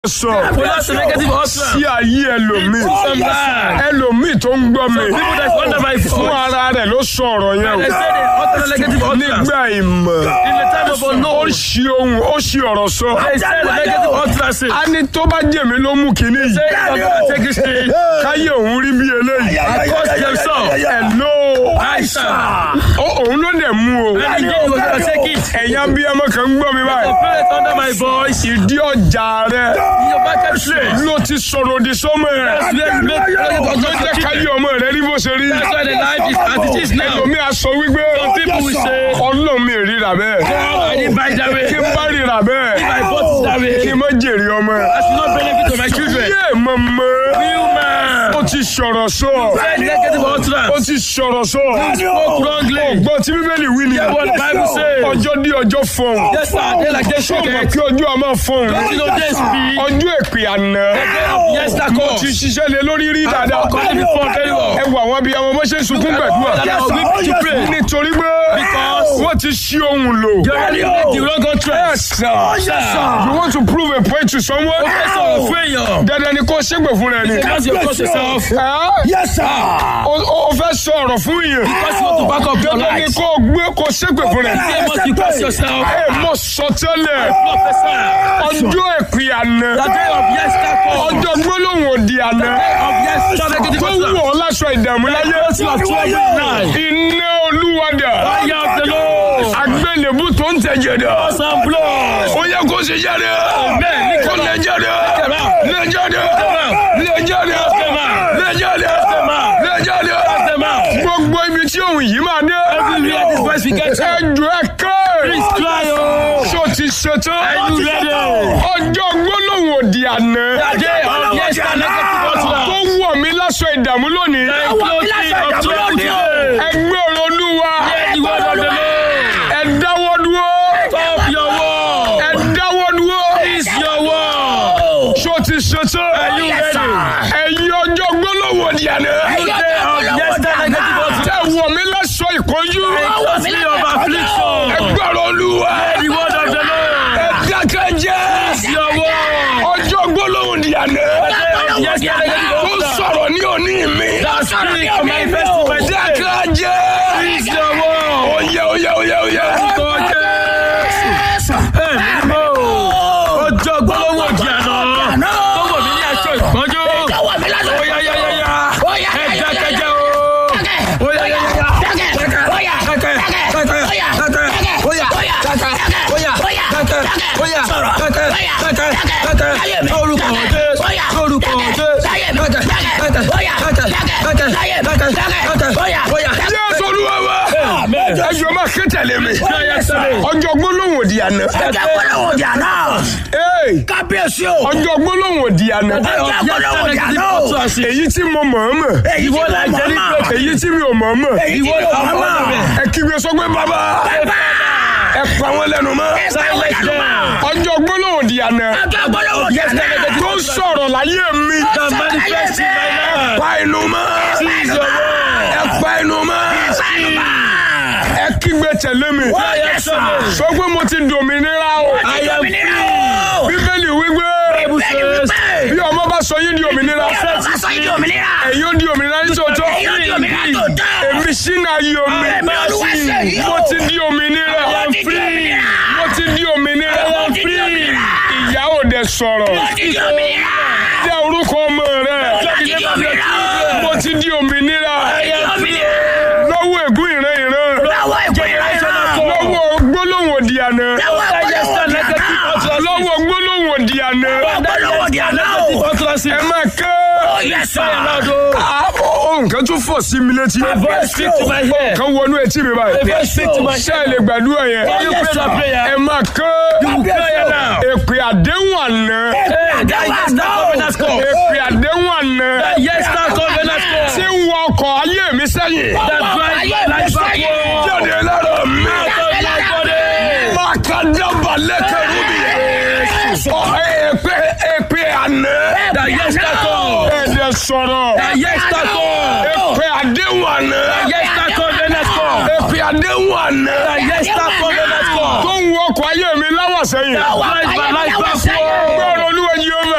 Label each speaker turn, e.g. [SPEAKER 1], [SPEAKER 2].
[SPEAKER 1] sọ
[SPEAKER 2] Pronounce a negative utterance.
[SPEAKER 1] sí ayé ẹlòmíì
[SPEAKER 2] Some lies.
[SPEAKER 1] ẹlòmíì tó ń gbọ́ mi
[SPEAKER 2] People that is under my
[SPEAKER 1] fún
[SPEAKER 2] voice.
[SPEAKER 1] ara rẹ̀ ló sọ ọ̀rọ̀ yẹn
[SPEAKER 2] They
[SPEAKER 1] o
[SPEAKER 2] say they utter a negative utterance.
[SPEAKER 1] nígbà ìmọ̀
[SPEAKER 2] In the time of
[SPEAKER 1] ó
[SPEAKER 2] unknown.
[SPEAKER 1] ṣí ohun ó ṣí ọ̀rọ̀ sọ
[SPEAKER 2] They say the negative utterances.
[SPEAKER 1] a ní tó bá jèmi ló mú kinní yìí
[SPEAKER 2] Say I'm gonna take this thing.
[SPEAKER 1] káyé òun rí bí eléyìí
[SPEAKER 2] I cost themselves.
[SPEAKER 1] hello
[SPEAKER 2] I shall.
[SPEAKER 1] Ó- òun ló dẹ̀ mú o
[SPEAKER 2] And you will gonna take it.
[SPEAKER 1] ẹ̀yin abiyamọ kan ń gbọ́ mi
[SPEAKER 2] The
[SPEAKER 1] báyìí
[SPEAKER 2] parents under my voice.
[SPEAKER 1] ìdí ọjà rẹ
[SPEAKER 2] Your market place.
[SPEAKER 1] ló ti sọ̀rọ̀ òdì sọ́mọ ẹ̀
[SPEAKER 2] Let's make negative
[SPEAKER 1] ló jẹ́
[SPEAKER 2] utterances.
[SPEAKER 1] káyé ọmọ rẹ rí bó ṣe rí
[SPEAKER 2] That's why the life is as it is now.
[SPEAKER 1] ẹlòmíì á sọ wípé
[SPEAKER 2] Some people will say,
[SPEAKER 1] ọlọ́run mi ríra bẹ́ẹ̀
[SPEAKER 2] God, I didn't buy that way.
[SPEAKER 1] kí n bá ríra bẹ́ẹ̀
[SPEAKER 2] I bought it that way.
[SPEAKER 1] kí n má jèrè ọmọ ẹ̀.
[SPEAKER 2] I should not benefit to my children.
[SPEAKER 1] yé mọ̀mọ́
[SPEAKER 2] You man.
[SPEAKER 1] ó ti sọ̀rọ̀ sọ
[SPEAKER 2] Say negative
[SPEAKER 1] ó
[SPEAKER 2] utterance.
[SPEAKER 1] ti sọ̀rọ̀ sọ
[SPEAKER 2] Spoke wrongly.
[SPEAKER 1] gbọ́ tí bíbélì wí ni
[SPEAKER 2] Hear what the Bible says.
[SPEAKER 1] ọjọ́ dí ọjọ́ fọ̀hún
[SPEAKER 2] Yes, sir. They like they
[SPEAKER 1] ṣé o
[SPEAKER 2] shake
[SPEAKER 1] mọ̀
[SPEAKER 2] it.
[SPEAKER 1] kí ọjọ́ a máa fọ̀hún
[SPEAKER 2] You know this be.
[SPEAKER 1] ọjọ́ èpè àná
[SPEAKER 2] Yes, that
[SPEAKER 1] mo
[SPEAKER 2] cause.
[SPEAKER 1] ti ṣiṣẹ́ lé lórí rí dáadáa
[SPEAKER 2] I've called it before very well.
[SPEAKER 1] ẹ wo àwọn abiyamọ bó ṣe ń sunkún gbàdúrà
[SPEAKER 2] That I was weak to pray.
[SPEAKER 1] nítorí pé
[SPEAKER 2] Because
[SPEAKER 1] wọ́n ti ṣí ohun lò.
[SPEAKER 2] you already make the wrong contrast.
[SPEAKER 1] you want to prove a point to someone.
[SPEAKER 2] Okay, so fún èèyàn.
[SPEAKER 1] dandan ni kó ṣègbè fún rẹ ni.
[SPEAKER 2] Because you cross yourself.
[SPEAKER 1] Ẹ́,
[SPEAKER 3] Yes, sir.
[SPEAKER 1] o o fẹ́ sọ ọ̀rọ̀ fún yẹn.
[SPEAKER 2] Because you want to back up your
[SPEAKER 1] dandan ni
[SPEAKER 2] life.
[SPEAKER 1] kó gbé kó ṣègbè fún rẹ.
[SPEAKER 2] Say must you cross yourself.
[SPEAKER 1] ẹ mọ sọtẹ́lẹ̀
[SPEAKER 2] Professor.
[SPEAKER 1] ọjọ́ èpè àná
[SPEAKER 2] The day of yes, that cause.
[SPEAKER 1] ọjọ́ gbólóhùn òdì àná
[SPEAKER 2] Of yes, that negative
[SPEAKER 1] tó
[SPEAKER 2] utterance.
[SPEAKER 1] wù ọ́ láṣọ ìdààmú láyé.
[SPEAKER 2] Yes, you are trouble now.
[SPEAKER 1] iná olúwadà
[SPEAKER 2] Fire of the Lord.
[SPEAKER 1] agbélébú tó ń tẹ̀jẹ̀ dà.
[SPEAKER 2] Some blood.
[SPEAKER 1] ó yẹ kó ṣe jáde.
[SPEAKER 2] Amen.
[SPEAKER 1] kó lè jáde. lè jáde. lè jáde. lè jáde. lè jáde. gbogbo ibi tí òun yìí máa dé.
[SPEAKER 2] Everywhere this voice we get to.
[SPEAKER 1] ẹjọ ẹ ké.
[SPEAKER 2] Please cry, oh.
[SPEAKER 1] ṣó ti ṣetán.
[SPEAKER 2] Are you ready?
[SPEAKER 1] ọjọ́ gbólóhùn òdì àná.
[SPEAKER 2] The day of yes, that negative
[SPEAKER 1] tó
[SPEAKER 2] utterance.
[SPEAKER 1] wọ̀ mí láṣọ ìdààmú lónìí.
[SPEAKER 2] The clothing of trouble today.
[SPEAKER 1] ẹgbẹ́ ọ̀rọ̀ olúwa.
[SPEAKER 2] Hear the word of the Lord.
[SPEAKER 1] ẹ dáwọ́ dúró.
[SPEAKER 2] Stop your war.
[SPEAKER 1] ẹ dáwọ́ dúró.
[SPEAKER 2] Is your war.
[SPEAKER 1] ṣó ti ṣetán.
[SPEAKER 2] Are you ready?
[SPEAKER 1] ẹ̀yin ọjọ́ gbólóhùn òdì àná.
[SPEAKER 2] The day of yes, that negative utterance.
[SPEAKER 1] tẹ wọ̀ mí láṣọ ìkọjú.
[SPEAKER 2] Clothing of affliction.
[SPEAKER 1] ẹgbẹ́ ọ̀rọ̀ olúwa.
[SPEAKER 2] Hear the word of the Lord.
[SPEAKER 1] ẹ dákẹ́ jẹ́.
[SPEAKER 2] Is your war.
[SPEAKER 1] ọjọ́ gbólóhùn òdì àná.
[SPEAKER 2] The day of yes, that negative
[SPEAKER 1] tó
[SPEAKER 2] utterance.
[SPEAKER 1] sọ̀rọ̀ ní òní mi.
[SPEAKER 2] That speak of my best in my day.
[SPEAKER 1] dákẹ́ jẹ́.
[SPEAKER 2] Is your war.
[SPEAKER 1] oyè oyè oyè oyè.
[SPEAKER 2] ọjọ́ gbọ́lọ́wọ́ di àná tó wọ̀ mí ní aṣọ ìpọ́njú óyá yá yá yá ẹja kẹjẹ o óyá yá yá yá kẹkẹ kẹkẹ kẹkẹ kẹkẹ óyá kẹkẹ óyá kẹkẹ óyá kẹkẹ kẹkẹ kẹkẹ lórúkọ ọdẹ lórúkọ ọdẹ kẹkẹ kẹkẹ kẹkẹ kẹkẹ kẹkẹ óyá.
[SPEAKER 1] jésù olúwa wa.
[SPEAKER 2] Amen.
[SPEAKER 1] ẹjọ́ máa ké tẹ̀lé mi.
[SPEAKER 2] Yes, sir.
[SPEAKER 1] ọjọ́ gbólóhùn òdì àná.
[SPEAKER 3] Ọjọ́ gbólóhùn di àná.
[SPEAKER 1] Ee,
[SPEAKER 3] Kábíyèsí o.
[SPEAKER 1] ọjọ́ gbólóhùn òdì àná.
[SPEAKER 3] Ọjọ́ gbólóhùn di àná o.
[SPEAKER 1] èyí tí mo mọ̀ ọ́ mọ̀.
[SPEAKER 3] Èyí tí
[SPEAKER 2] Ìwọ
[SPEAKER 3] mo
[SPEAKER 2] là ń
[SPEAKER 3] mọ̀
[SPEAKER 2] jẹ́ ní
[SPEAKER 3] mọ̀.
[SPEAKER 1] èyí tí mi ò mọ̀ ọ́ mọ̀.
[SPEAKER 3] Èyí tí
[SPEAKER 2] Ìwọ
[SPEAKER 3] mi ò
[SPEAKER 2] là ń
[SPEAKER 3] mọ̀
[SPEAKER 2] mọ̀
[SPEAKER 3] mọ̀.
[SPEAKER 1] ẹ kígbe sọ pé bàbá ẹ pa wọn lẹ́nu mọ́.
[SPEAKER 2] Silence them.
[SPEAKER 1] ọjọ́ gbólóhùn òdì àná.
[SPEAKER 3] Ọjọ́ gbólóhùn di àná.
[SPEAKER 1] tó sọ̀rọ̀ láyé mi.
[SPEAKER 2] Can manifest in my life.
[SPEAKER 1] pa inú mọ́.
[SPEAKER 2] Seize your word.
[SPEAKER 1] ẹ pa inú mọ́. ẹ kígbe tẹ̀lé mi.
[SPEAKER 2] Yes, sir.
[SPEAKER 1] sọ pé mo ti dòmìnira o.
[SPEAKER 2] I am free.
[SPEAKER 1] bíbélì wípé
[SPEAKER 2] Bible says,
[SPEAKER 1] bí ọmọ bá sọ yín di òmìnira.
[SPEAKER 3] Sọ yìí di òmìnira.
[SPEAKER 1] ẹ̀yin ó di òmìnira ní tòótọ́.
[SPEAKER 3] Ẹ̀yin ó di òmìnira tòótọ́.
[SPEAKER 1] èmi sínú ayé omi.
[SPEAKER 3] Ẹ̀mí Olúwa ṣe yìí o.
[SPEAKER 1] mo ti di òmìnira.
[SPEAKER 3] Mo ti di òmìnira.
[SPEAKER 1] mo ti di òmìnira.
[SPEAKER 3] Mo ti di òmìnira.
[SPEAKER 1] ìyá ò dẹ̀ sọ̀rọ̀.
[SPEAKER 3] Mo ti di òmìnira.
[SPEAKER 1] jẹ́ orúkọ ọmọ rẹ̀.
[SPEAKER 3] Mo ti di òmìnira.
[SPEAKER 1] mo ti di òmìnira.
[SPEAKER 3] Mo ti di òmìnira.
[SPEAKER 1] lọ́wọ́ ègún ìran ìran.
[SPEAKER 3] Lọ́wọ́ ìpè ìrẹsì.
[SPEAKER 1] lọ́wọ́ gbólóhùn òdì àná.
[SPEAKER 3] Lọ́wọ́ gbólóhùn di àná.
[SPEAKER 1] lọ́wọ́ gbólóhùn òdì àná.
[SPEAKER 3] Gbólóhùn di àná o.
[SPEAKER 1] ẹ máa ké.
[SPEAKER 3] Oh, yes, sir.
[SPEAKER 1] Ah, oh, nǹkan tún fọ̀ sí mi létí.
[SPEAKER 2] A voice speak to my ear.
[SPEAKER 1] kan wọnú etí mi
[SPEAKER 2] A
[SPEAKER 1] báyìí.
[SPEAKER 2] voice speak to my
[SPEAKER 1] ṣé ẹ lè gbàdúrà yẹn.
[SPEAKER 2] Can you pray that prayer?
[SPEAKER 1] ẹ máa ké.
[SPEAKER 2] You pray it now.
[SPEAKER 1] èpè àdéhùn àná.
[SPEAKER 2] Hey, that yes, that covenant call.
[SPEAKER 1] èpè àdéhùn àná.
[SPEAKER 2] That yes, that covenant
[SPEAKER 1] tí
[SPEAKER 2] call.
[SPEAKER 1] ń wọ ọkọ̀ ayé mi sẹ́yìn.
[SPEAKER 2] That drive my life backward.
[SPEAKER 1] jáde lára mi.
[SPEAKER 2] Out of my body.
[SPEAKER 1] máa ka dábàá lẹ́kẹ̀rú mi. Ọ, èpè èpè àná.
[SPEAKER 2] That yes, that call.
[SPEAKER 1] ẹ̀dẹ̀ sọ̀rọ̀.
[SPEAKER 2] That yes, that call.
[SPEAKER 1] èpè àdéhùn àná.
[SPEAKER 2] Yes, that covenant call.
[SPEAKER 1] èpè àdéhùn àná.
[SPEAKER 2] That yes, that covenant
[SPEAKER 1] tó
[SPEAKER 2] call.
[SPEAKER 1] ń wọ ọkọ̀ ayé mi láwọ̀ sẹ́yìn.
[SPEAKER 2] That drive my life backward.
[SPEAKER 1] gbọ́rọ̀